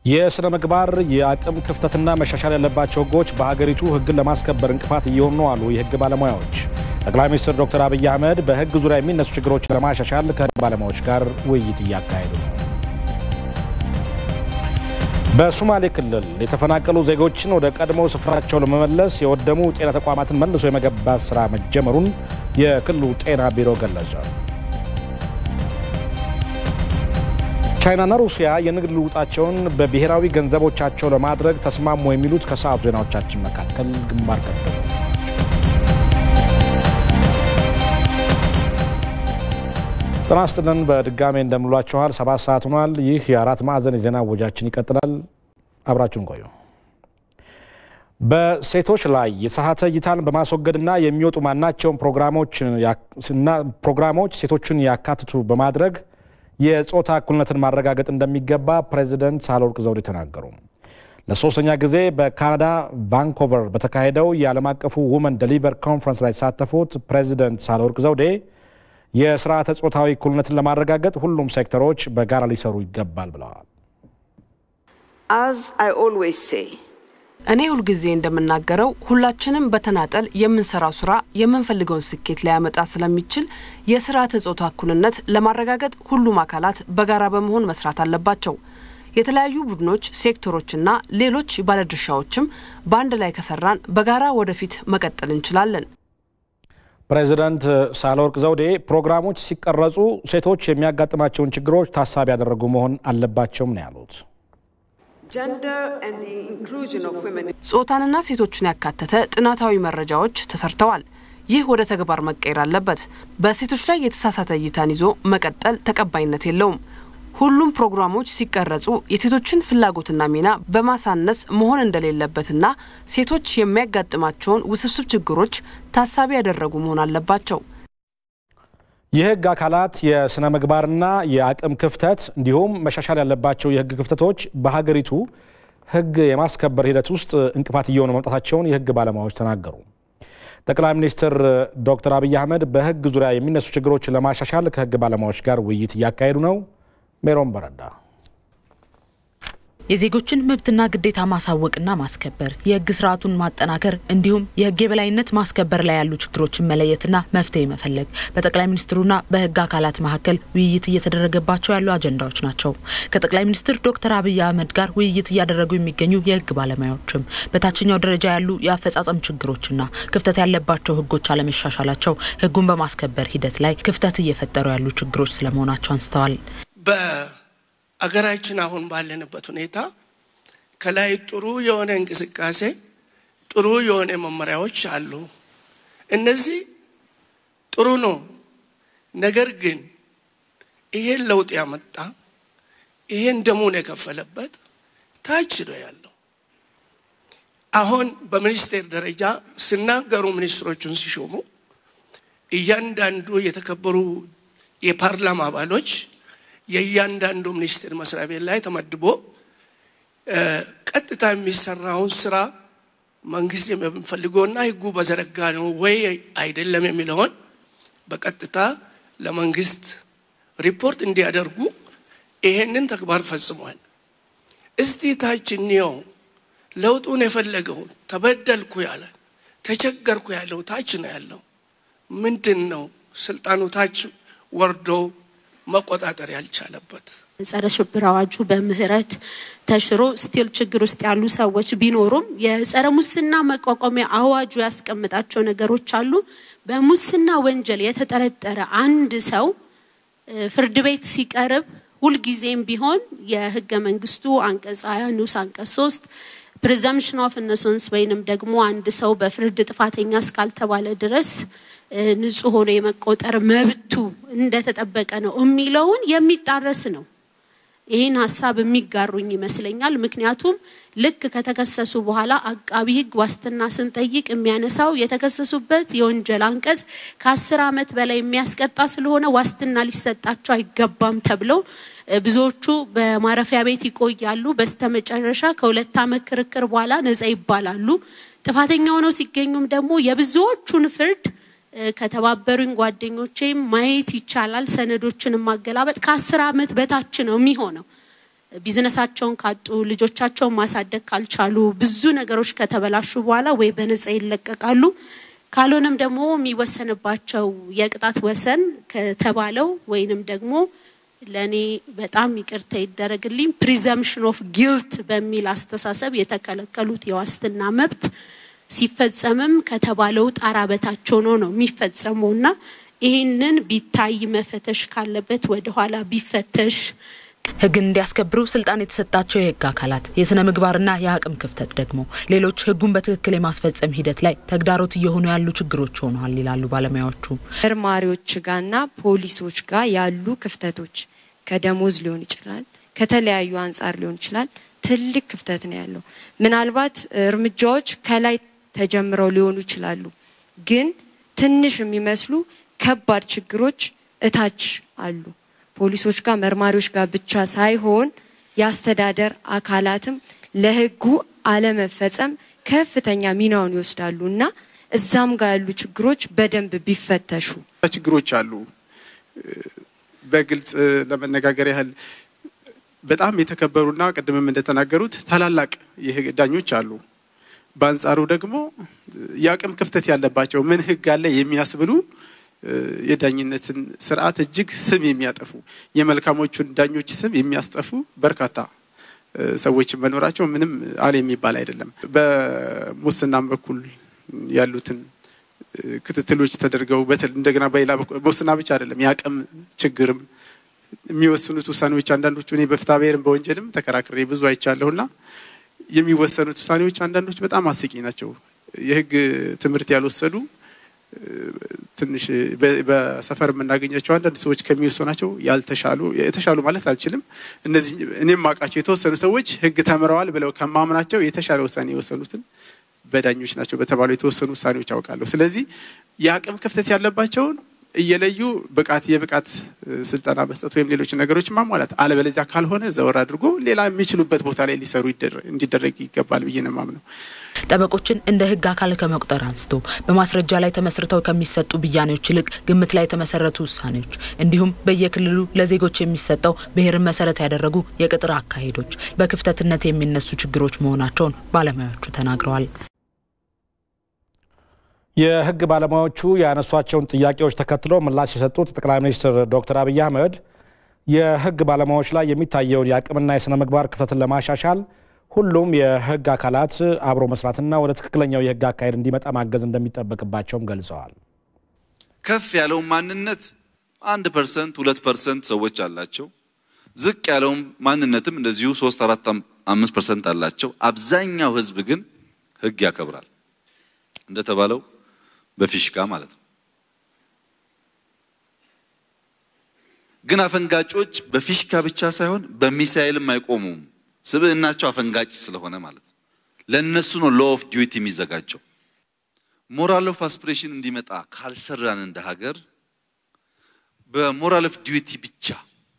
የሥነ ምግባር የአቅም ክፍተትና መሻሻል ያለባቸው ሕጎች በሀገሪቱ ሕግን ለማስከበር እንቅፋት እየሆኑ ነው አሉ የሕግ ባለሙያዎች። ጠቅላይ ሚኒስትር ዶክተር አብይ አህመድ በሕግ ዙሪያ የሚነሱ ችግሮችን ለማሻሻል ከሕግ ባለሙያዎች ጋር ውይይት እያካሄዱ ነው። በሶማሌ ክልል የተፈናቀሉ ዜጎችን ወደ ቀድሞ ስፍራቸው ለመመለስ የወደሙ ጤና ተቋማትን መልሶ የመገንባት ሥራ መጀመሩን የክልሉ ጤና ቢሮ ገለጸ። ቻይናና ሩሲያ የንግድ ልውጣቸውን በብሔራዊ ገንዘቦቻቸው ለማድረግ ተስማሙ የሚሉት ከሰዓቱ ዜናዎቻችን መካከል ግንባር ቀደሙ። ጤና ይስጥልን በድጋሜ እንደምሏችኋል። ሰባት ሰዓት ሆኗል። ይህ የአራት ማዕዘን የዜና ወጃችን ይቀጥላል። አብራችሁን ቆዩ። በሴቶች ላይ የተሳሳተ እይታን በማስወገድና የሚወጡ ማናቸውም ፕሮግራሞች ሴቶችን ያካትቱ በማድረግ የጾታ እኩልነትን ማረጋገጥ እንደሚገባ ፕሬዚደንት ሳህለወርቅ ዘውዴ ተናገሩ። ለሶስተኛ ጊዜ በካናዳ ቫንኮቨር በተካሄደው የዓለም አቀፉ ውመን ደሊቨር ኮንፈረንስ ላይ የተሳተፉት ፕሬዚደንት ሳህለወርቅ ዘውዴ የስርዓተ ጾታዊ እኩልነትን ለማረጋገጥ ሁሉም ሴክተሮች በጋራ ሊሰሩ ይገባል ብለዋል። እኔ ሁልጊዜ እንደምናገረው ሁላችንም በተናጠል የምንሰራው ስራ የምንፈልገውን ስኬት ሊያመጣ ስለሚችል የስርዓተ ጾታ እኩልነት ለማረጋገጥ ሁሉም አካላት በጋራ በመሆን መስራት አለባቸው። የተለያዩ ቡድኖች፣ ሴክተሮችና ሌሎች ባለድርሻዎችም በአንድ ላይ ከሰራን በጋራ ወደፊት መቀጠል እንችላለን። ፕሬዚዳንት ሳህለወርቅ ዘውዴ ፕሮግራሞች ሲቀረጹ ሴቶች የሚያጋጥማቸውን ችግሮች ታሳቢ ያደረጉ መሆን አለባቸውም ነው ያሉት። ጾታንና ሴቶችን ያካተተ ጥናታዊ መረጃዎች ተሰርተዋል። ይህ ወደ ተግባር መቀየር አለበት። በሴቶች ላይ የተሳሳተ እይታን ይዞ መቀጠል ተቀባይነት የለውም። ሁሉም ፕሮግራሞች ሲቀረጹ የሴቶችን ፍላጎትና ሚና በማሳነስ መሆን እንደሌለበትና ሴቶች የሚያጋጥማቸውን ውስብስብ ችግሮች ታሳቢ ያደረጉ መሆን አለባቸው። የሕግ አካላት የሥነ ምግባርና የአቅም ክፍተት እንዲሁም መሻሻል ያለባቸው የሕግ ክፍተቶች በሀገሪቱ ሕግ የማስከበር ሂደት ውስጥ እንቅፋት እየሆኑ መምጣታቸውን የሕግ ባለሙያዎች ተናገሩ። ጠቅላይ ሚኒስትር ዶክተር አብይ አህመድ በሕግ ዙሪያ የሚነሱ ችግሮችን ለማሻሻል ከሕግ ባለሙያዎች ጋር ውይይት እያካሄዱ ነው። ሜሮን በረዳ የዜጎችን መብትና ግዴታ ማሳወቅና ማስከበር፣ የህግ ስርዓቱን ማጠናከር እንዲሁም የህግ የበላይነት ማስከበር ላይ ያሉ ችግሮችን መለየትና መፍትሄ መፈለግ በጠቅላይ ሚኒስትሩና በህግ አካላት መካከል ውይይት እየተደረገባቸው ያሉ አጀንዳዎች ናቸው። ከጠቅላይ ሚኒስትር ዶክተር አብይ አህመድ ጋር ውይይት እያደረጉ የሚገኙ የህግ ባለሙያዎችም በታችኛው ደረጃ ያሉ የአፈጻጸም ችግሮችና ክፍተት ያለባቸው ህጎች አለመሻሻላቸው ህጉን በማስከበር ሂደት ላይ ክፍተት እየፈጠሩ ያሉ ችግሮች ስለመሆናቸው አንስተዋል። አገራችን አሁን ባለንበት ሁኔታ ከላይ ጥሩ የሆነ እንቅስቃሴ ጥሩ የሆነ መመሪያዎች አሉ። እነዚህ ጥሩ ነው። ነገር ግን ይሄን ለውጥ ያመጣ ይሄን ደሙን የከፈለበት ታች ነው ያለው። አሁን በሚኒስቴር ደረጃ ሲናገሩ ሚኒስትሮቹን ሲሾሙ እያንዳንዱ የተከበሩ የፓርላማ አባሎች የእያንዳንዱ ሚኒስቴር መስሪያ ቤት ላይ ተመድቦ ቀጥታ የሚሰራውን ስራ መንግስት የሚፈልገውና ህጉ በዘረጋ ነው ወይ አይደለም የሚለውን በቀጥታ ለመንግስት ሪፖርት እንዲያደርጉ ይሄንን ተግባር ፈጽሟል። እስቲ ታች እንየው። ለውጡን የፈለገው ተበደልኩ ያለ ተቸገርኩ ያለው ታች ነው ያለው። ምንድን ነው ስልጣኑ ታች ወርዶ መቆጣጠር ያልቻለበት ጸረ ሽብር አዋጁ በምህረት ተሽሮ ስቲል ችግር ውስጥ ያሉ ሰዎች ቢኖሩም የጸረ ሙስና መቋቋሚያ አዋጁ ያስቀምጣቸው ነገሮች አሉ። በሙስና ወንጀል የተጠረጠረ አንድ ሰው ፍርድ ቤት ሲቀርብ ሁልጊዜም ቢሆን የህገ መንግስቱ አንቀጽ ሀያ ንዑስ አንቀጽ ሶስት ፕሪዘምፕሽን ኦፍ ኢኖሰንስ ወይንም ደግሞ አንድ ሰው በፍርድ ጥፋተኛ እስካልተባለ ድረስ ንጹህ ሆኖ የመቆጠር መብቱ እንደተጠበቀ ነው የሚለውን የሚጣረስ ነው። ይህን ሀሳብ የሚጋሩኝ ይመስለኛል። ምክንያቱም ልክ ከተከሰሱ በኋላ አቃቢ ህግ ዋስትና ስንጠይቅ የሚያነሳው የተከሰሱበት የወንጀል አንቀጽ ከአስር ዓመት በላይ የሚያስቀጣ ስለሆነ ዋስትና ሊሰጣቸው አይገባም ተብለው ብዙዎቹ በማረፊያ ቤት ይቆያሉ። በስተመጨረሻ ከሁለት ዓመት ክርክር በኋላ ነጻ ይባላሉ። ጥፋተኛ ሆነው ሲገኙም ደግሞ የብዙዎቹን ፍርድ ከተባበሩኝ ጓደኞቼም ማየት ይቻላል። ሰነዶችን ማገላበጥ ከአስር ዓመት በታች ነው የሚሆነው። ቢዝነሳቸውን ካጡ ልጆቻቸውን ማሳደግ ካልቻሉ ብዙ ነገሮች ከተበላሹ በኋላ ወይ በነጻ ይለቀቃሉ። ካልሆነም ደግሞ የሚወሰንባቸው የቅጣት ወሰን ከተባለው ወይንም ደግሞ ለእኔ በጣም ይቅርታ ይደረግልኝ ፕሪዘምፕሽን ኦፍ ጊልት በሚል አስተሳሰብ የተከለከሉት የዋስትና መብት ሲፈጸምም ከተባለው ጣራ በታች ሆኖ ነው የሚፈጸመው እና ይህንን ቢታይ መፈተሽ ካለበት ወደኋላ ቢፈተሽ ህግን እንዲያስከብሩ ስልጣን የተሰጣቸው የህግ አካላት የስነ ምግባርና የአቅም ክፍተት ደግሞ ሌሎች ህጉን በትክክል የማስፈጸም ሂደት ላይ ተግዳሮት እየሆኑ ያሉ ችግሮች ሆነዋል ይላሉ ባለሙያዎቹ። መርማሪዎች ጋርና ፖሊሶች ጋር ያሉ ክፍተቶች ከደሞዝ ሊሆን ይችላል፣ ከተለያዩ አንጻር ሊሆን ይችላል። ትልቅ ክፍተት ነው ያለው። ምናልባት እርምጃዎች ከላይ ተጀምረው ሊሆኑ ይችላሉ፣ ግን ትንሽ የሚመስሉ ከባድ ችግሮች እታች አሉ። ፖሊሶች ጋር መርማሪዎች ጋር ብቻ ሳይሆን የአስተዳደር አካላትም ለህጉ አለመፈጸም ከፍተኛ ሚናውን ይወስዳሉ እና እዛም ጋር ያሉ ችግሮች በደንብ ቢፈተሹ ችግሮች አሉ። በግልጽ ለመነጋገር ያህል በጣም የተከበሩና ቅድምም እንደተናገሩት ታላላቅ የህግ ዳኞች አሉ። በአንጻሩ ደግሞ የአቅም ክፍተት ያለባቸው ምን ህግ አለ የሚያስብሉ የዳኝነትን ስርዓት እጅግ ስም የሚያጠፉ የመልካሞቹን ዳኞች ስም የሚያስጠፉ በርካታ ሰዎች መኖራቸው ምንም አለ የሚባል አይደለም። በሙስናም በኩል ያሉትን ክትትሎች ተደርገው እንደገና በሌላ በኩል ሙስና ብቻ አይደለም የአቅም ችግርም የሚወስኑት ውሳኔዎች አንዳንዶቹ እኔ በፍትሐ ብሔርም በወንጀልም ተከራክሬ ብዙ አይቻለሁና የሚወሰኑት ውሳኔዎች አንዳንዶች በጣም አስቂኝ ናቸው። የህግ ትምህርት ያልወሰዱ ትንሽ በሰፈር የምናገኛቸው አንዳንድ ሰዎች ከሚወሰናቸው ያልተሻሉ የተሻሉ ማለት አልችልም። እነዚህ እኔም ማውቃቸው የተወሰኑ ሰዎች ህግ ተምረዋል ብለው ከማምናቸው የተሻለ ውሳኔ የወሰኑትን በዳኞች ናቸው በተባሉ የተወሰኑ ውሳኔዎች ያውቃለሁ። ስለዚህ የአቅም ክፍተት ያለባቸውን እየለዩ ብቃት የብቃት ስልጠና መስጠት ወይም ሌሎች ነገሮች ማሟላት፣ አለበለዚያ ካልሆነ ዘወር አድርጎ ሌላ የሚችሉበት ቦታ ላይ ሊሰሩ እንዲደረግ ይገባል ብዬ ነው የማምነው። ጠበቆችን እንደ ህግ አካል ከመቁጠር አንስቶ በማስረጃ ላይ ተመስርተው ከሚሰጡ ብያኔዎች ይልቅ ግምት ላይ የተመሰረቱ ውሳኔዎች እንዲሁም በየክልሉ ለዜጎች የሚሰጠው ብሔርን መሰረት ያደረጉ የቅጥር አካሄዶች በክፍተትነት የሚነሱ ችግሮች መሆናቸውን ባለሙያዎቹ ተናግረዋል። የህግ ባለሙያዎቹ ያነሷቸውን ጥያቄዎች ተከትሎ ምላሽ የሰጡት ጠቅላይ ሚኒስትር ዶክተር አብይ አህመድ የህግ ባለሙያዎች ላይ የሚታየውን የአቅምና የስነ ምግባር ክፍተትን ለማሻሻል ሁሉም የህግ አካላት አብሮ መስራትና ወደ ትክክለኛው የህግ አካሄድ እንዲመጣ ማገዝ እንደሚጠበቅባቸውም ገልጸዋል። ከፍ ያለውን ማንነት አንድ ፐርሰንት ሁለት ፐርሰንት ሰዎች አላቸው። ዝቅ ያለውን ማንነትም እንደዚሁ ሶስት አራት አምስት ፐርሰንት አላቸው። አብዛኛው ህዝብ ግን ህግ ያከብራል እንደተባለው በፊሽካ ማለት ነው። ግን አፈንጋጮች በፊሽካ ብቻ ሳይሆን በሚሳኤልም አይቆሙም። ስብዕናቸው አፈንጋጭ ስለሆነ ማለት ነው። ለእነሱ ነው ሎ ኦፍ ዲዩቲ የሚዘጋጀው። ሞራል ኦፍ አስፒሬሽን እንዲመጣ ካልሰራን እንደ ሀገር በሞራል ኦፍ ዲዩቲ ብቻ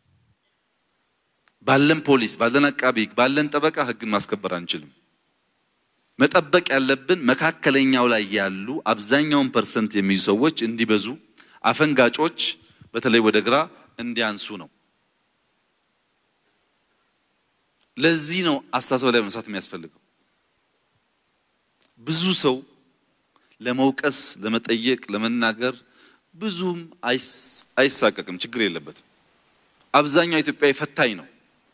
ባለን ፖሊስ፣ ባለን አቃቢ፣ ባለን ጠበቃ ህግን ማስከበር አንችልም። መጠበቅ ያለብን መካከለኛው ላይ ያሉ አብዛኛውን ፐርሰንት የሚይዙ ሰዎች እንዲበዙ፣ አፈንጋጮች በተለይ ወደ ግራ እንዲያንሱ ነው። ለዚህ ነው አስተሳሰብ ላይ መስራት የሚያስፈልገው። ብዙ ሰው ለመውቀስ፣ ለመጠየቅ፣ ለመናገር ብዙም አይሳቀቅም፣ ችግር የለበትም። አብዛኛው ኢትዮጵያዊ ፈታኝ ነው።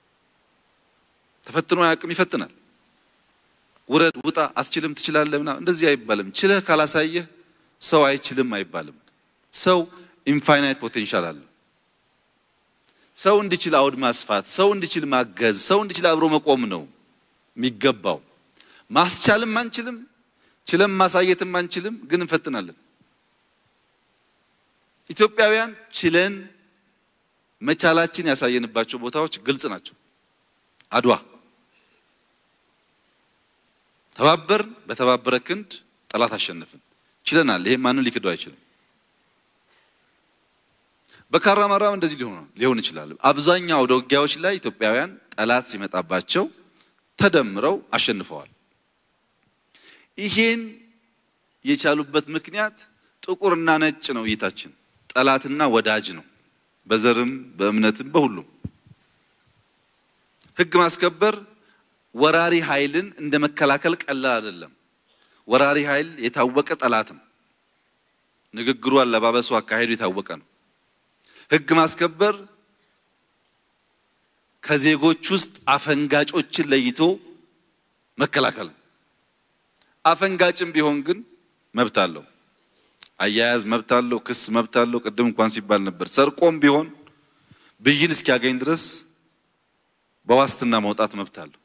ተፈትኖ አያውቅም፣ ይፈትናል። ውረድ፣ ውጣ፣ አትችልም፣ ትችላለህ ምናምን እንደዚህ አይባልም። ችለህ ካላሳየህ ሰው አይችልም አይባልም። ሰው ኢንፋይናይት ፖቴንሻል አለው። ሰው እንዲችል አውድ ማስፋት፣ ሰው እንዲችል ማገዝ፣ ሰው እንዲችል አብሮ መቆም ነው የሚገባው። ማስቻልም አንችልም፣ ችለም ማሳየትም አንችልም፣ ግን እንፈትናለን። ኢትዮጵያውያን ችለን መቻላችን ያሳየንባቸው ቦታዎች ግልጽ ናቸው። አድዋ ተባበርን፣ በተባበረ ክንድ ጠላት አሸነፍን። ችለናል። ይሄ ማንም ሊክደው አይችልም። በካራማራ እንደዚህ ሊሆን ሊሆን ይችላል። አብዛኛው አውደ ውጊያዎች ላይ ኢትዮጵያውያን ጠላት ሲመጣባቸው ተደምረው አሸንፈዋል። ይሄን የቻሉበት ምክንያት ጥቁርና ነጭ ነው እይታችን፣ ጠላትና ወዳጅ ነው። በዘርም በእምነትም በሁሉም ህግ ማስከበር ወራሪ ኃይልን እንደ መከላከል ቀላል አይደለም። ወራሪ ኃይል የታወቀ ጠላት ነው። ንግግሩ፣ አለባበሱ፣ አካሄዱ የታወቀ ነው። ህግ ማስከበር ከዜጎች ውስጥ አፈንጋጮችን ለይቶ መከላከል ነው። አፈንጋጭም ቢሆን ግን መብት አለው። አያያዝ መብት አለው። ክስ መብት አለው። ቅድም እንኳን ሲባል ነበር። ሰርቆም ቢሆን ብይን እስኪያገኝ ድረስ በዋስትና መውጣት መብት አለው።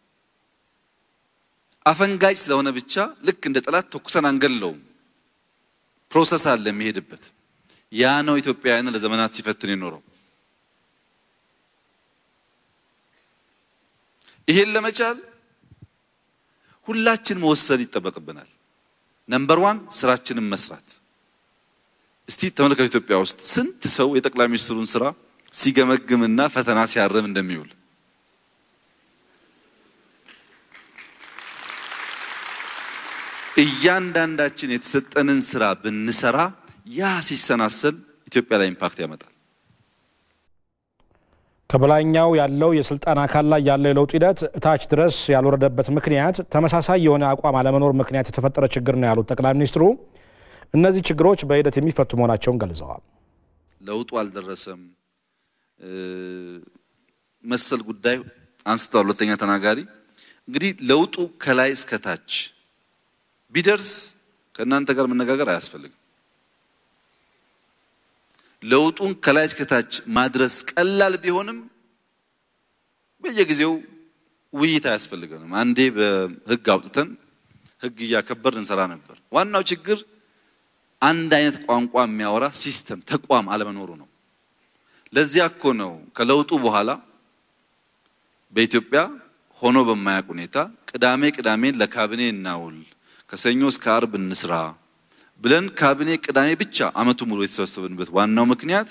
አፈንጋጭ ስለሆነ ብቻ ልክ እንደ ጠላት ተኩሰን አንገለውም። ፕሮሰስ አለ የሚሄድበት። ያ ነው ኢትዮጵያውያንን ለዘመናት ሲፈትን የኖረው። ይሄን ለመቻል ሁላችን መወሰን ይጠበቅብናል። ነምበር ዋን ስራችንን መስራት። እስቲ ተመልከቱ፣ ኢትዮጵያ ውስጥ ስንት ሰው የጠቅላይ ሚኒስትሩን ስራ ሲገመግምና ፈተና ሲያርም እንደሚውል እያንዳንዳችን የተሰጠንን ስራ ብንሰራ ያ ሲሰናሰል ኢትዮጵያ ላይ ኢምፓክት ያመጣል። ከበላይኛው ያለው የስልጣን አካል ላይ ያለው የለውጥ ሂደት እታች ድረስ ያልወረደበት ምክንያት ተመሳሳይ የሆነ አቋም አለመኖር ምክንያት የተፈጠረ ችግር ነው ያሉት ጠቅላይ ሚኒስትሩ እነዚህ ችግሮች በሂደት የሚፈቱ መሆናቸውን ገልጸዋል። ለውጡ አልደረሰም መሰል ጉዳይ አንስተዋል። ሁለተኛ ተናጋሪ እንግዲህ ለውጡ ከላይ እስከታች ቢደርስ ከእናንተ ጋር መነጋገር አያስፈልግም። ለውጡን ከላይ እስከታች ማድረስ ቀላል ቢሆንም በየጊዜው ውይይት አያስፈልገንም። አንዴ በህግ አውጥተን ህግ እያከበር እንሰራ ነበር። ዋናው ችግር አንድ አይነት ቋንቋ የሚያወራ ሲስተም ተቋም አለመኖሩ ነው። ለዚያ እኮ ነው ከለውጡ በኋላ በኢትዮጵያ ሆኖ በማያውቅ ሁኔታ ቅዳሜ ቅዳሜን ለካቢኔ እናውል ከሰኞ እስከ አርብ እንስራ ብለን ካቢኔ ቅዳሜ ብቻ አመቱ ሙሉ የተሰበሰብንበት ዋናው ምክንያት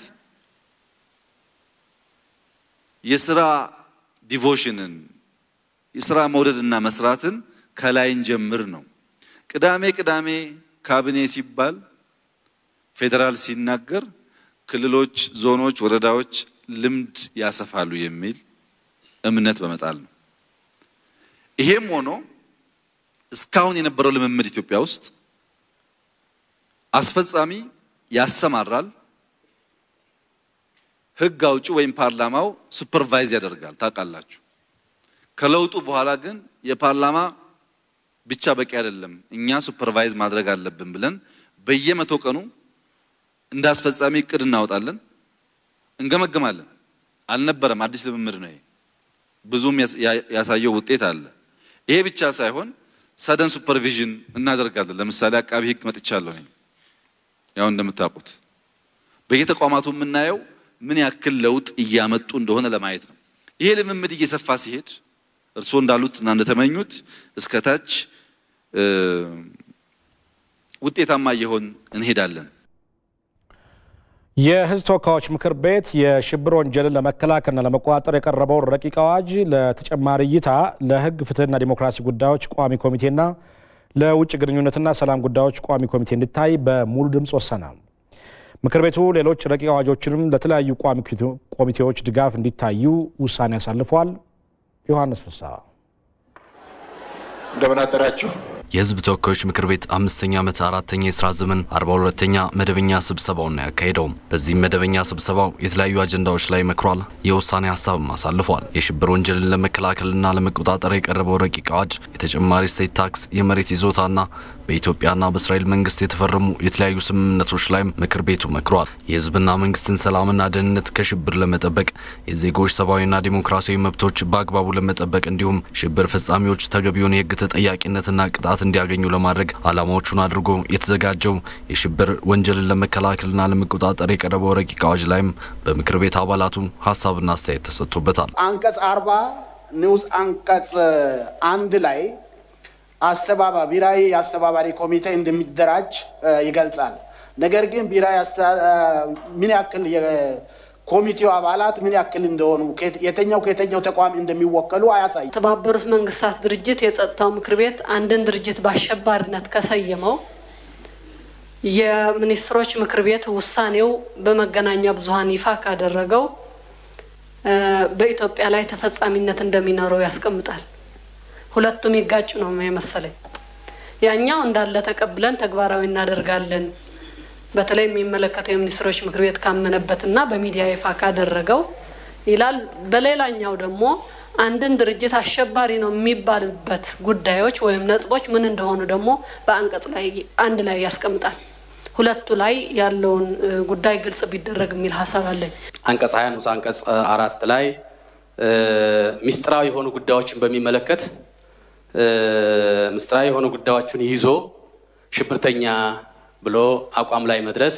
የስራ ዲቮሽንን የስራ መውደድና መስራትን ከላይን ጀምር ነው። ቅዳሜ ቅዳሜ ካቢኔ ሲባል ፌዴራል ሲናገር ክልሎች፣ ዞኖች፣ ወረዳዎች ልምድ ያሰፋሉ የሚል እምነት በመጣል ነው። ይሄም ሆኖ እስካሁን የነበረው ልምምድ ኢትዮጵያ ውስጥ አስፈጻሚ ያሰማራል፣ ህግ አውጪ ወይም ፓርላማው ሱፐርቫይዝ ያደርጋል። ታውቃላችሁ። ከለውጡ በኋላ ግን የፓርላማ ብቻ በቂ አይደለም፣ እኛ ሱፐርቫይዝ ማድረግ አለብን ብለን በየመቶ ቀኑ እንደ አስፈጻሚ እቅድ እናወጣለን፣ እንገመግማለን። አልነበረም፣ አዲስ ልምምድ ነው። ብዙም ያሳየው ውጤት አለ። ይሄ ብቻ ሳይሆን ሰደን ሱፐርቪዥን እናደርጋለን። ለምሳሌ አቃቢ ህግ መጥቻለሁ ነኝ። ያው እንደምታውቁት በየተቋማቱ የምናየው ምን ያክል ለውጥ እያመጡ እንደሆነ ለማየት ነው። ይሄ ልምምድ እየሰፋ ሲሄድ እርስዎ እንዳሉት እና እንደተመኙት እስከታች ውጤታማ እየሆን እንሄዳለን። የህዝብ ተወካዮች ምክር ቤት የሽብር ወንጀልን ለመከላከልና ለመቆጣጠር የቀረበውን ረቂቅ አዋጅ ለተጨማሪ እይታ ለህግ ፍትህና ዲሞክራሲ ጉዳዮች ቋሚ ኮሚቴና ለውጭ ግንኙነትና ሰላም ጉዳዮች ቋሚ ኮሚቴ እንዲታይ በሙሉ ድምፅ ወሰነ። ምክር ቤቱ ሌሎች ረቂቅ አዋጆችንም ለተለያዩ ቋሚ ኮሚቴዎች ድጋፍ እንዲታዩ ውሳኔ አሳልፏል። ዮሐንስ ፍስሐ እንደምን አደራችሁ። የህዝብ ተወካዮች ምክር ቤት አምስተኛ ዓመት አራተኛ የስራ ዘመን አርባ ሁለተኛ መደበኛ ስብሰባውን ነው ያካሄደው። በዚህም መደበኛ ስብሰባው የተለያዩ አጀንዳዎች ላይ መክሯል። የውሳኔ ሀሳብም አሳልፏል። የሽብር ወንጀልን ለመከላከልና ለመቆጣጠር የቀረበው ረቂቅ አዋጅ የተጨማሪ እሴት ታክስ፣ የመሬት ይዞታና በኢትዮጵያና በእስራኤል መንግስት የተፈረሙ የተለያዩ ስምምነቶች ላይም ምክር ቤቱ መክሯል። የህዝብና መንግስትን ሰላምና ደህንነት ከሽብር ለመጠበቅ የዜጎች ሰብአዊና ዲሞክራሲያዊ መብቶች በአግባቡ ለመጠበቅ እንዲሁም ሽብር ፈጻሚዎች ተገቢውን የህግ ተጠያቂነትና ቅጣት እንዲያገኙ ለማድረግ ዓላማዎቹን አድርጎ የተዘጋጀው የሽብር ወንጀልን ለመከላከልና ለመቆጣጠር የቀረበው ረቂቅ አዋጅ ላይም በምክር ቤት አባላቱ ሀሳብና አስተያየት ተሰጥቶበታል። አንቀጽ አርባ ንዑስ አንቀጽ አንድ ላይ አስተባባ ብሔራዊ የአስተባባሪ ኮሚቴ እንደሚደራጅ ይገልጻል። ነገር ግን ብሔራዊ ምን ያክል የኮሚቴው አባላት ምን ያክል እንደሆኑ የተኛው ከየተኛው ተቋም እንደሚወከሉ አያሳይም። የተባበሩት መንግስታት ድርጅት የጸጥታው ምክር ቤት አንድን ድርጅት በአሸባሪነት ከሰየመው የሚኒስትሮች ምክር ቤት ውሳኔው በመገናኛ ብዙኃን ይፋ ካደረገው በኢትዮጵያ ላይ ተፈጻሚነት እንደሚኖረው ያስቀምጣል። ሁለቱም ይጋጩ ነው የመሰለኝ። ያኛው እንዳለ ተቀብለን ተግባራዊ እናደርጋለን በተለይ የሚመለከተው የሚኒስትሮች ምክር ቤት ካመነበትና በሚዲያ ይፋ ካደረገው ይላል። በሌላኛው ደግሞ አንድን ድርጅት አሸባሪ ነው የሚባልበት ጉዳዮች ወይም ነጥቦች ምን እንደሆኑ ደግሞ በአንቀጽ ላይ አንድ ላይ ያስቀምጣል። ሁለቱ ላይ ያለውን ጉዳይ ግልጽ ቢደረግ የሚል ሀሳብ አለኝ። አንቀጽ ሀያ ንዑስ አንቀጽ አራት ላይ ሚስጥራዊ የሆኑ ጉዳዮችን በሚመለከት ምስጢራዊ የሆኑ ጉዳዮችን ይዞ ሽብርተኛ ብሎ አቋም ላይ መድረስ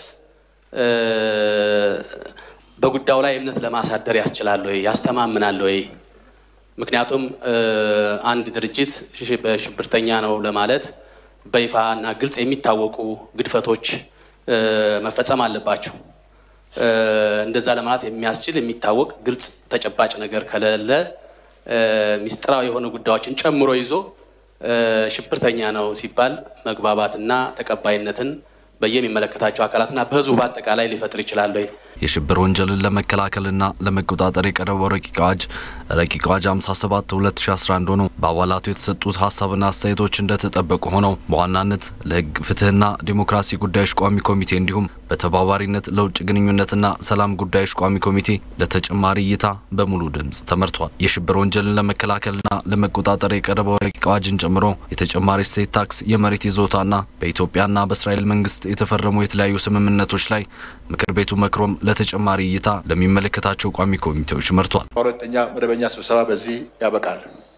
በጉዳዩ ላይ እምነት ለማሳደር ያስችላል ወይ ያስተማምናል ወይ? ምክንያቱም አንድ ድርጅት በሽብርተኛ ነው ለማለት በይፋ እና ግልጽ የሚታወቁ ግድፈቶች መፈጸም አለባቸው። እንደዛ ለማለት የሚያስችል የሚታወቅ ግልጽ ተጨባጭ ነገር ከሌለ ሚስጥራዊ የሆኑ ጉዳዮችን ጨምሮ ይዞ ሽብርተኛ ነው ሲባል መግባባትና ተቀባይነትን በየሚመለከታቸው አካላትና በሕዝቡ በአጠቃላይ ሊፈጥር ይችላል ወይ? የሽብር ወንጀልን ለመከላከልና ለመቆጣጠር የቀረበው ረቂቅ አዋጅ ረቂቅ አዋጅ 57 2011 ሆኖ በአባላቱ የተሰጡት ሀሳብና አስተያየቶች እንደተጠበቁ ሆነው በዋናነት ለሕግ ፍትህና ዲሞክራሲ ጉዳዮች ቋሚ ኮሚቴ እንዲሁም በተባባሪነት ለውጭ ግንኙነትና ሰላም ጉዳዮች ቋሚ ኮሚቴ ለተጨማሪ እይታ በሙሉ ድምፅ ተመርቷል። የሽብር ወንጀልን ለመከላከልና ለመቆጣጠር የቀረበው ረቂቅ አዋጅን ጨምሮ የተጨማሪ እሴት ታክስ፣ የመሬት ይዞታና በኢትዮጵያና በእስራኤል መንግስት የተፈረሙ የተለያዩ ስምምነቶች ላይ ምክር ቤቱ መክሮም ለተጨማሪ እይታ ለሚመለከታቸው ቋሚ ኮሚቴዎች መርቷል። ሁለተኛ መደበኛ ስብሰባ በዚህ ያበቃል።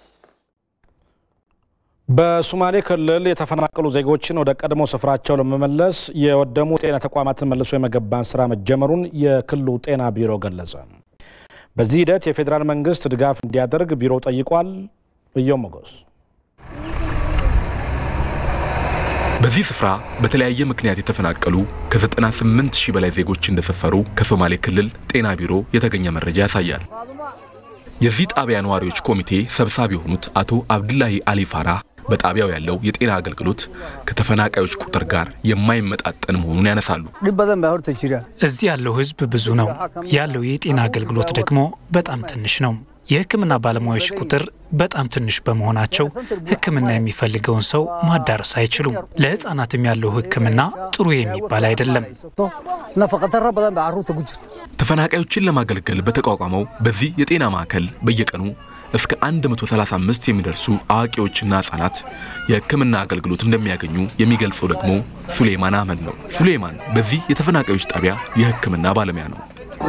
በሶማሌ ክልል የተፈናቀሉ ዜጎችን ወደ ቀድሞ ስፍራቸው ለመመለስ የወደሙ ጤና ተቋማትን መልሶ የመገንባት ስራ መጀመሩን የክልሉ ጤና ቢሮ ገለጸ። በዚህ ሂደት የፌዴራል መንግስት ድጋፍ እንዲያደርግ ቢሮው ጠይቋል። እየው ሞገስ በዚህ ስፍራ በተለያየ ምክንያት የተፈናቀሉ ከ98 ሺህ በላይ ዜጎች እንደሰፈሩ ከሶማሌ ክልል ጤና ቢሮ የተገኘ መረጃ ያሳያል። የዚህ ጣቢያ ነዋሪዎች ኮሚቴ ሰብሳቢ የሆኑት አቶ አብዱላሂ አሊ ፋራ በጣቢያው ያለው የጤና አገልግሎት ከተፈናቃዮች ቁጥር ጋር የማይመጣጠን መሆኑን ያነሳሉ። እዚህ ያለው ህዝብ ብዙ ነው። ያለው የጤና አገልግሎት ደግሞ በጣም ትንሽ ነው። የሕክምና ባለሙያዎች ቁጥር በጣም ትንሽ በመሆናቸው ሕክምና የሚፈልገውን ሰው ማዳረስ አይችሉም። ለሕፃናትም ያለው ሕክምና ጥሩ የሚባል አይደለም። ተፈናቃዮችን ለማገልገል በተቋቋመው በዚህ የጤና ማዕከል በየቀኑ እስከ 135 የሚደርሱ አዋቂዎችና ህጻናት የህክምና አገልግሎት እንደሚያገኙ የሚገልጸው ደግሞ ሱሌማን አህመድ ነው። ሱሌማን በዚህ የተፈናቃዮች ጣቢያ የህክምና ባለሙያ ነው።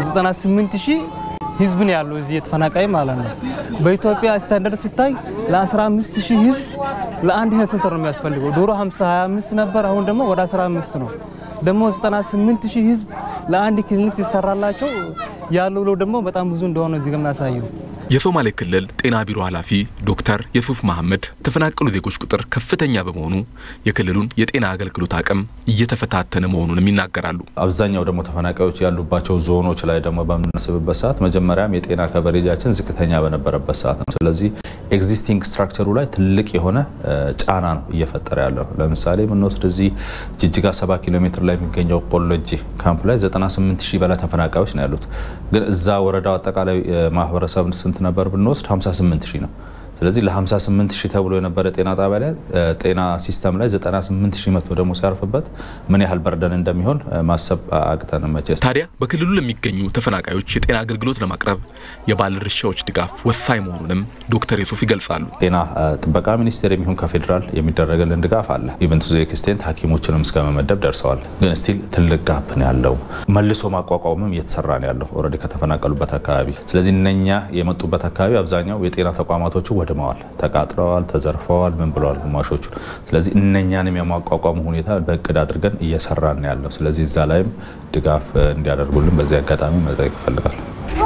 98 ሺህ ህዝብ ነው ያለው እዚህ የተፈናቃይ ማለት ነው። በኢትዮጵያ ስታንዳርድ ሲታይ ለ15 ሺህ ህዝብ ለአንድ ሄልት ሴንተር ነው የሚያስፈልገው። ድሮ 50 25 ነበር፣ አሁን ደግሞ ወደ 15 ነው። ደግሞ 98 ሺህ ህዝብ ለአንድ ክሊኒክ ሲሰራላቸው ያለው ደግሞ በጣም ብዙ እንደሆነ እዚህ ጋር የሚያሳየው የሶማሌ ክልል ጤና ቢሮ ኃላፊ ዶክተር የሱፍ መሐመድ የተፈናቀሉ ዜጎች ቁጥር ከፍተኛ በመሆኑ የክልሉን የጤና አገልግሎት አቅም እየተፈታተነ መሆኑንም ይናገራሉ። አብዛኛው ደግሞ ተፈናቃዮች ያሉባቸው ዞኖች ላይ ደግሞ በምናስብበት ሰዓት መጀመሪያም የጤና ከቨሬጃችን ዝቅተኛ በነበረበት ሰዓት ነው። ስለዚህ ኤግዚስቲንግ ስትራክቸሩ ላይ ትልቅ የሆነ ጫና ነው እየፈጠረ ያለው። ለምሳሌ ብንወስድ እዚህ ጅጅጋ 70 ኪሎ ሜትር ላይ የሚገኘው ቆሎጂ ካምፕ ላይ 98 ሺህ በላይ ተፈናቃዮች ነው ያሉት። ግን እዛ ወረዳው አጠቃላይ ማህበረሰብ ስንት ነበር ብንወስድ 58 ሺህ ነው። ስለዚህ ለ58 ሺህ ተብሎ የነበረ ጤና ጣቢያ ላይ ጤና ሲስተም ላይ 98 ሺህ መቶ ደግሞ ሲያርፍበት ምን ያህል በርደን እንደሚሆን ማሰብ አቅተን መቼስ። ታዲያ በክልሉ ለሚገኙ ተፈናቃዮች የጤና አገልግሎት ለማቅረብ የባለድርሻዎች ድጋፍ ወሳኝ መሆኑንም ዶክተር ዩሱፍ ይገልጻሉ። ጤና ጥበቃ ሚኒስቴር የሚሆን ከፌዴራል የሚደረግልን ድጋፍ አለ። ኢቨን ቱ ኤክስቴንት ሐኪሞችንም እስከ መመደብ ደርሰዋል። ግን ስቲል ትልቅ ጋፕ ነው ያለው። መልሶ ማቋቋምም እየተሰራ ነው ያለው ኦልሬዲ ከተፈናቀሉበት አካባቢ። ስለዚህ እነኛ የመጡበት አካባቢ አብዛኛው የጤና ተቋማቶቹ ወድመዋል፣ ተቃጥለዋል፣ ተዘርፈዋል፣ ምን ብለዋል ግማሾቹ። ስለዚህ እነኛንም የማቋቋሙ ሁኔታ በእቅድ አድርገን እየሰራን ነው ያለው። ስለዚህ እዛ ላይም ድጋፍ እንዲያደርጉልን በዚህ አጋጣሚ መጠየቅ ይፈልጋል።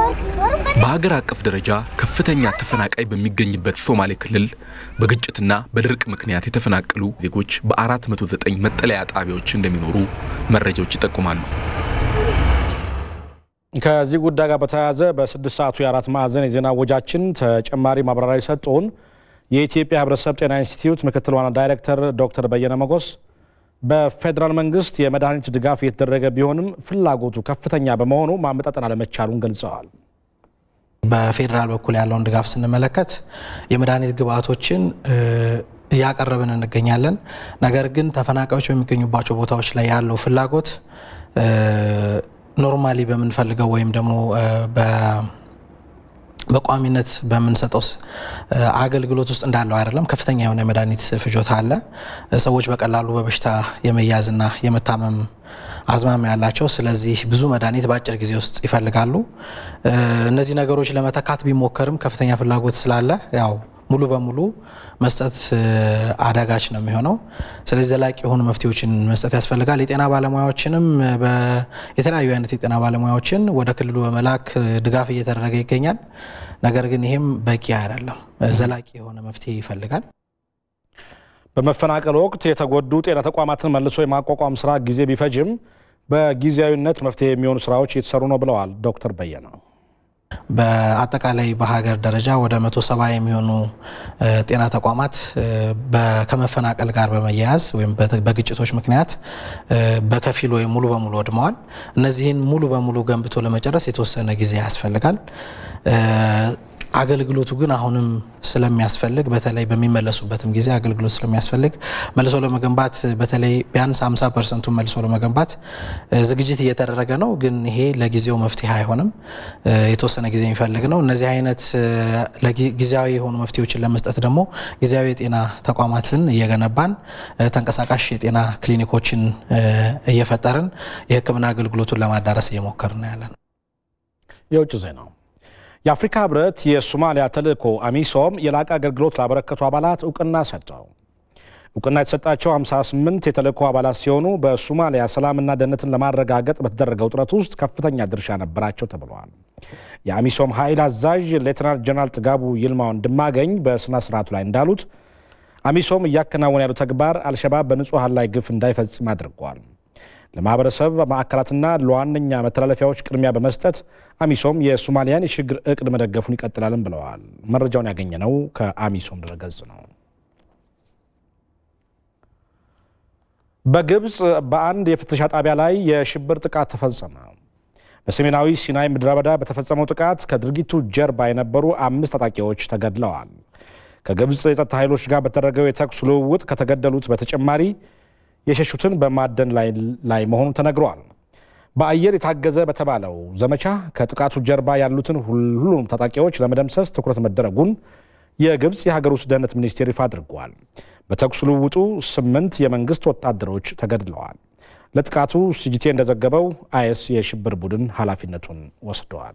በሀገር አቀፍ ደረጃ ከፍተኛ ተፈናቃይ በሚገኝበት ሶማሌ ክልል በግጭትና በድርቅ ምክንያት የተፈናቀሉ ዜጎች በ409 መጠለያ ጣቢያዎች እንደሚኖሩ መረጃዎች ይጠቁማሉ። ከዚህ ጉዳይ ጋር በተያያዘ በስድስት ሰዓቱ የአራት ማዕዘን የዜና ወጃችን ተጨማሪ ማብራሪያ የሰጡን የኢትዮጵያ ሕብረተሰብ ጤና ኢንስቲትዩት ምክትል ዋና ዳይሬክተር ዶክተር በየነ መጎስ በፌዴራል መንግስት የመድኃኒት ድጋፍ እየተደረገ ቢሆንም ፍላጎቱ ከፍተኛ በመሆኑ ማመጣጠን አለመቻሉን ገልጸዋል። በፌዴራል በኩል ያለውን ድጋፍ ስንመለከት የመድኃኒት ግብአቶችን እያቀረብን እንገኛለን። ነገር ግን ተፈናቃዮች በሚገኙባቸው ቦታዎች ላይ ያለው ፍላጎት ኖርማሊ በምንፈልገው ወይም ደግሞ በቋሚነት በምንሰጠው አገልግሎት ውስጥ እንዳለው አይደለም። ከፍተኛ የሆነ የመድኃኒት ፍጆታ አለ። ሰዎች በቀላሉ በበሽታ የመያዝና የመታመም አዝማሚያ ያላቸው፣ ስለዚህ ብዙ መድኃኒት በአጭር ጊዜ ውስጥ ይፈልጋሉ። እነዚህ ነገሮች ለመተካት ቢሞከርም ከፍተኛ ፍላጎት ስላለ ያው ሙሉ በሙሉ መስጠት አዳጋች ነው የሚሆነው። ስለዚህ ዘላቂ የሆኑ መፍትሄዎችን መስጠት ያስፈልጋል። የጤና ባለሙያዎችንም የተለያዩ አይነት የጤና ባለሙያዎችን ወደ ክልሉ በመላክ ድጋፍ እየተደረገ ይገኛል። ነገር ግን ይህም በቂ አይደለም። ዘላቂ የሆነ መፍትሄ ይፈልጋል። በመፈናቀል ወቅት የተጎዱ ጤና ተቋማትን መልሶ የማቋቋም ስራ ጊዜ ቢፈጅም በጊዜያዊነት መፍትሄ የሚሆኑ ስራዎች እየተሰሩ ነው ብለዋል ዶክተር በየነ። በአጠቃላይ በሀገር ደረጃ ወደ መቶ ሰባ የሚሆኑ ጤና ተቋማት ከመፈናቀል ጋር በመያያዝ ወይም በግጭቶች ምክንያት በከፊል ወይም ሙሉ በሙሉ ወድመዋል። እነዚህን ሙሉ በሙሉ ገንብቶ ለመጨረስ የተወሰነ ጊዜ ያስፈልጋል። አገልግሎቱ ግን አሁንም ስለሚያስፈልግ በተለይ በሚመለሱበትም ጊዜ አገልግሎት ስለሚያስፈልግ መልሶ ለመገንባት በተለይ ቢያንስ 50 ፐርሰንቱን መልሶ ለመገንባት ዝግጅት እየተደረገ ነው። ግን ይሄ ለጊዜው መፍትሄ አይሆንም፣ የተወሰነ ጊዜ የሚፈልግ ነው። እነዚህ አይነት ጊዜያዊ የሆኑ መፍትሄዎችን ለመስጠት ደግሞ ጊዜያዊ የጤና ተቋማትን እየገነባን ተንቀሳቃሽ የጤና ክሊኒኮችን እየፈጠርን የሕክምና አገልግሎቱን ለማዳረስ እየሞከርን ያለን። የውጭ ዜናው የአፍሪካ ህብረት የሶማሊያ ተልእኮ አሚሶም የላቀ አገልግሎት ላበረከቱ አባላት እውቅና ሰጠው። እውቅና የተሰጣቸው 58 የተልእኮ አባላት ሲሆኑ በሶማሊያ ሰላምና ደህንነትን ለማረጋገጥ በተደረገው ጥረት ውስጥ ከፍተኛ ድርሻ ነበራቸው ተብለዋል። የአሚሶም ኃይል አዛዥ ሌተናንት ጀነራል ጥጋቡ ይልማው እንድማገኝ በስነ ስርዓቱ ላይ እንዳሉት አሚሶም እያከናወነ ያለው ተግባር አልሸባብ በንጹሐን ላይ ግፍ እንዳይፈጽም አድርጓል። ለማህበረሰብ ማዕከላትና ለዋነኛ መተላለፊያዎች ቅድሚያ በመስጠት አሚሶም የሶማሊያን የሽግግር እቅድ መደገፉን ይቀጥላልን ብለዋል። መረጃውን ያገኘነው ከአሚሶም ድረገጽ ነው። በግብፅ በአንድ የፍተሻ ጣቢያ ላይ የሽብር ጥቃት ተፈጸመ። በሰሜናዊ ሲናይ ምድረ በዳ በተፈጸመው ጥቃት ከድርጊቱ ጀርባ የነበሩ አምስት ታጣቂዎች ተገድለዋል። ከግብፅ የጸጥታ ኃይሎች ጋር በተደረገው የተኩስ ልውውጥ ከተገደሉት በተጨማሪ የሸሹትን በማደን ላይ መሆኑ ተነግሯል። በአየር የታገዘ በተባለው ዘመቻ ከጥቃቱ ጀርባ ያሉትን ሁሉንም ታጣቂዎች ለመደምሰስ ትኩረት መደረጉን የግብፅ የሀገር ውስጥ ደህንነት ሚኒስቴር ይፋ አድርጓል። በተኩስ ልውውጡ ስምንት የመንግስት ወታደሮች ተገድለዋል። ለጥቃቱ ሲጂቴ እንደዘገበው አይኤስ የሽብር ቡድን ኃላፊነቱን ወስደዋል።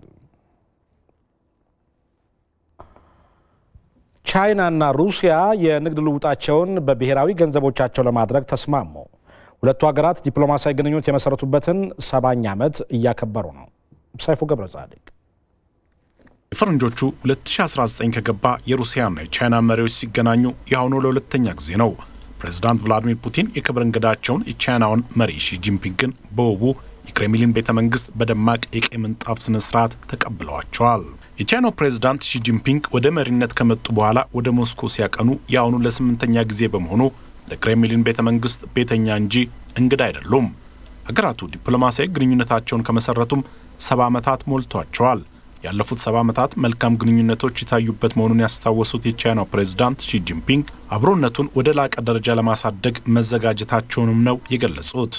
ቻይናና ሩሲያ የንግድ ልውጣቸውን በብሔራዊ ገንዘቦቻቸው ለማድረግ ተስማሙ። ሁለቱ ሀገራት ዲፕሎማሲያዊ ግንኙነት የመሰረቱበትን ሰባኛ ዓመት እያከበሩ ነው። ሰይፉ ገብረ ጻድቅ የፈረንጆቹ 2019 ከገባ የሩሲያና የቻይና መሪዎች ሲገናኙ የአሁኑ ለሁለተኛ ጊዜ ነው። ፕሬዚዳንት ቭላዲሚር ፑቲን የክብር እንግዳቸውን የቻይናውን መሪ ሺጂንፒንግን በውቡ የክሬምሊን ቤተ መንግስት በደማቅ የቀይ ምንጣፍ ስነ ስርዓት ተቀብለዋቸዋል። የቻይናው ፕሬዝዳንት ሺጂንፒንግ ወደ መሪነት ከመጡ በኋላ ወደ ሞስኮ ሲያቀኑ የአሁኑ ለስምንተኛ ጊዜ በመሆኑ ለክሬምሊን ቤተ መንግስት ቤተኛ እንጂ እንግዳ አይደሉም። ሀገራቱ ዲፕሎማሲያዊ ግንኙነታቸውን ከመሰረቱም ሰባ ዓመታት ሞልቷቸዋል። ያለፉት ሰባ ዓመታት መልካም ግንኙነቶች የታዩበት መሆኑን ያስታወሱት የቻይናው ፕሬዝዳንት ሺጂንፒንግ አብሮነቱን ወደ ላቀ ደረጃ ለማሳደግ መዘጋጀታቸውንም ነው የገለጹት።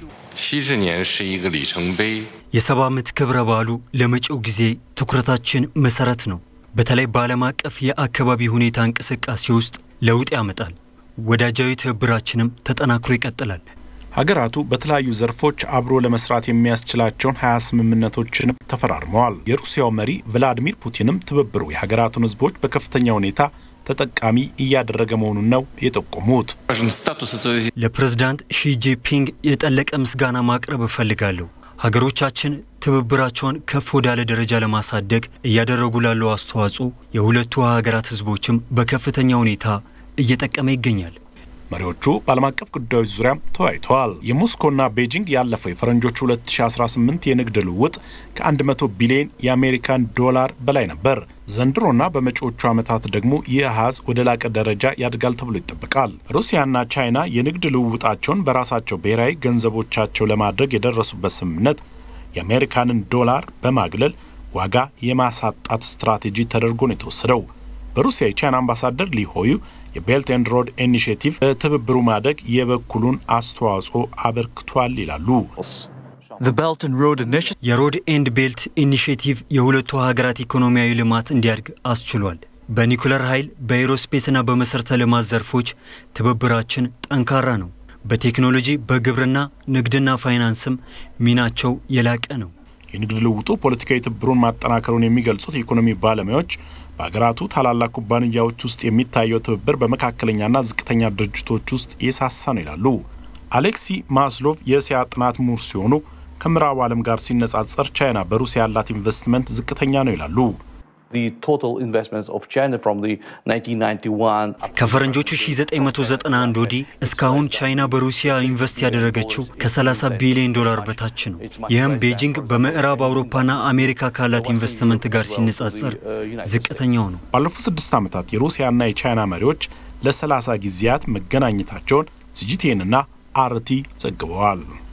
የሰባ ዓመት ክብረ በዓሉ ለመጪው ጊዜ ትኩረታችን መሰረት ነው። በተለይ በዓለም አቀፍ የአካባቢ ሁኔታ እንቅስቃሴ ውስጥ ለውጥ ያመጣል። ወዳጃዊ ትብብራችንም ተጠናክሮ ይቀጥላል። ሀገራቱ በተለያዩ ዘርፎች አብሮ ለመስራት የሚያስችላቸውን ሀያ ስምምነቶችን ተፈራርመዋል። የሩሲያው መሪ ቭላዲሚር ፑቲንም ትብብሩ የሀገራቱን ሕዝቦች በከፍተኛ ሁኔታ ተጠቃሚ እያደረገ መሆኑን ነው የጠቆሙት። ለፕሬዝዳንት ሺጂፒንግ የጠለቀ ምስጋና ማቅረብ እፈልጋለሁ። ሀገሮቻችን ትብብራቸውን ከፍ ወዳለ ደረጃ ለማሳደግ እያደረጉ ላለው አስተዋጽኦ የሁለቱ ሀገራት ሕዝቦችም በከፍተኛ ሁኔታ እየጠቀመ ይገኛል። መሪዎቹ በዓለም አቀፍ ጉዳዮች ዙሪያም ተወያይተዋል። የሞስኮና ቤጂንግ ያለፈው የፈረንጆቹ 2018 የንግድ ልውውጥ ከ100 ቢሊዮን የአሜሪካን ዶላር በላይ ነበር። ዘንድሮና በመጪዎቹ ዓመታት ደግሞ ይህ አሃዝ ወደ ላቀ ደረጃ ያድጋል ተብሎ ይጠበቃል። ሩሲያና ቻይና የንግድ ልውውጣቸውን በራሳቸው ብሔራዊ ገንዘቦቻቸው ለማድረግ የደረሱበት ስምምነት የአሜሪካንን ዶላር በማግለል ዋጋ የማሳጣት ስትራቴጂ ተደርጎ ነው የተወሰደው። በሩሲያ የቻይና አምባሳደር ሊሆዩ የቤልት ኤንድ ሮድ ኢኒሽቲቭ በትብብሩ ማደግ የበኩሉን አስተዋጽኦ አበርክቷል ይላሉ። የሮድ ኤንድ ቤልት ኢኒሽቲቭ የሁለቱ ሀገራት ኢኮኖሚያዊ ልማት እንዲያድግ አስችሏል። በኒኩለር ኃይል፣ በኤሮስፔስና በመሠረተ ልማት ዘርፎች ትብብራችን ጠንካራ ነው። በቴክኖሎጂ፣ በግብርና፣ ንግድና ፋይናንስም ሚናቸው የላቀ ነው። የንግድ ልውጡ ፖለቲካዊ ትብብሩን ማጠናከሩን የሚገልጹት የኢኮኖሚ ባለሙያዎች በሀገራቱ ታላላቅ ኩባንያዎች ውስጥ የሚታየው ትብብር በመካከለኛና ዝቅተኛ ድርጅቶች ውስጥ የሳሳ ነው ይላሉ። አሌክሲ ማስሎቭ የእስያ ጥናት ምሁር ሲሆኑ ከምዕራቡ ዓለም ጋር ሲነጻጸር ቻይና በሩሲያ ያላት ኢንቨስትመንት ዝቅተኛ ነው ይላሉ። ከፈረንጆቹ 1991 ወዲህ እስካሁን ቻይና በሩሲያ ኢንቨስት ያደረገችው ከ30 ቢሊዮን ዶላር በታች ነው። ይህም ቤጂንግ በምዕራብ አውሮፓና አሜሪካ ካላት ኢንቨስትመንት ጋር ሲነጻጸር ዝቅተኛው ነው። ባለፉት ስድስት ዓመታት የሩሲያና የቻይና መሪዎች ለ30 ጊዜያት መገናኘታቸውን ሲጂቲኤንና አርቲ ዘግበዋል።